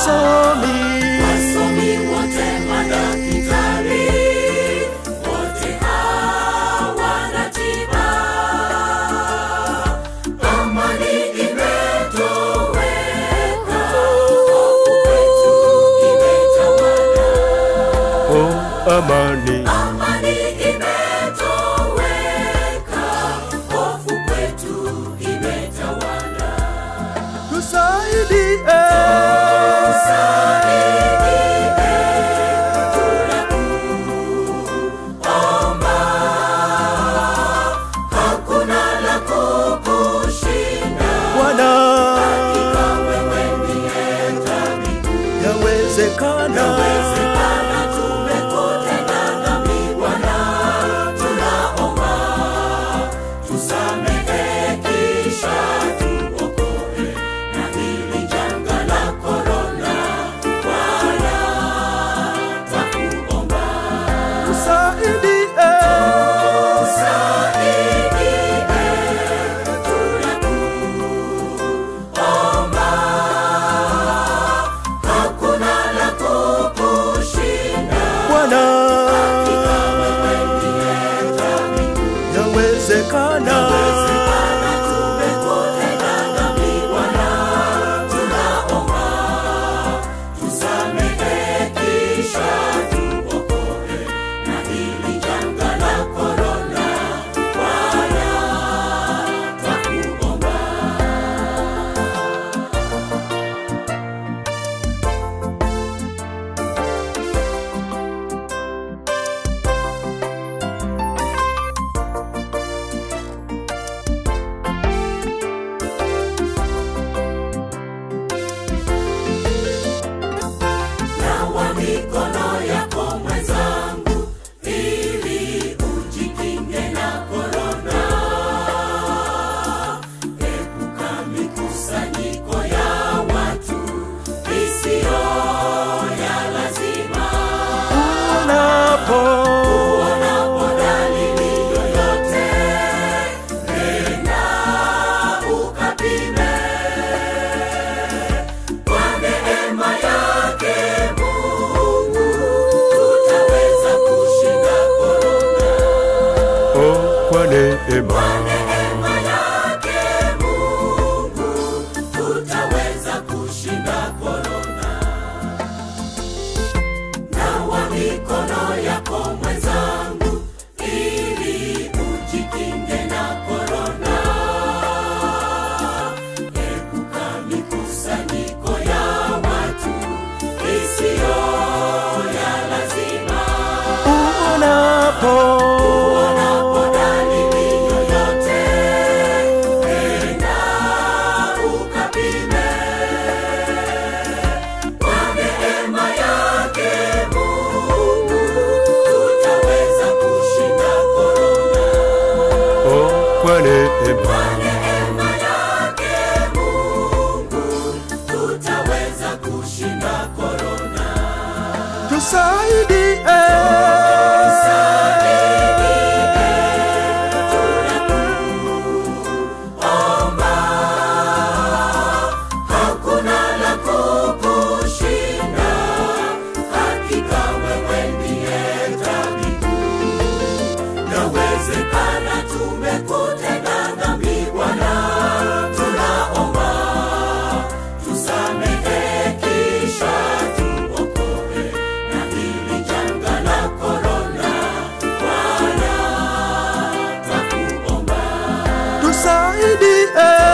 wasomi wasomi wote madaktari wote hawana tiba amani imetoweka hofu kwetu imetawala oh, amani amani imetoweka hofu kwetu imetawala tusaidie hakuna la kukushinda Bwana, wewe ndiye tabibu yawezekana Yawezekana tumekutenda dhambi Bwana, tunaomba tusamehe kisha tuokoe na hili janga la korona. Bwana, twakuomba tusaidie tusaidie, tunakuomba hakuna la kukushinda Bwana, wewe ndiye tabibu yawezekana Yawezekana tumekutenda dhambi Bwana, tunaomba tusamehe kisha tuokoe na hili janga la korona. Bwana, twakuomba nawa mikono yako mwenzangu ili ujikinge na korona epuka mikusanyiko ya watu isiyo ya lazima unapo unapo dalili yoyote nenda ukapime kwa neema yake Mungu tutaweza kushinda korona. oh, kwa neema Neema yake Mungu tutaweza kushinda korona. Nawa mikono yako mwenzangu, ili ujikinge na korona. Epuka mikusanyiko ya watu isiyo ya lazima. unapo Unapo dalili yoyote, nenda ukapime. Kwa neema yake Mungu tutaweza kushinda korona. oh, kwa neema Neema yake Mungu tutaweza kushinda korona. tusaidie Hakuna la kukushinda, hakika wewe ndiye tabibu. Yawezekana tumekutenda dhambi Bwana, tunaomba tusamehe kisha tuokoe na hili janga la korona. Bwana, twakuomba tusaidie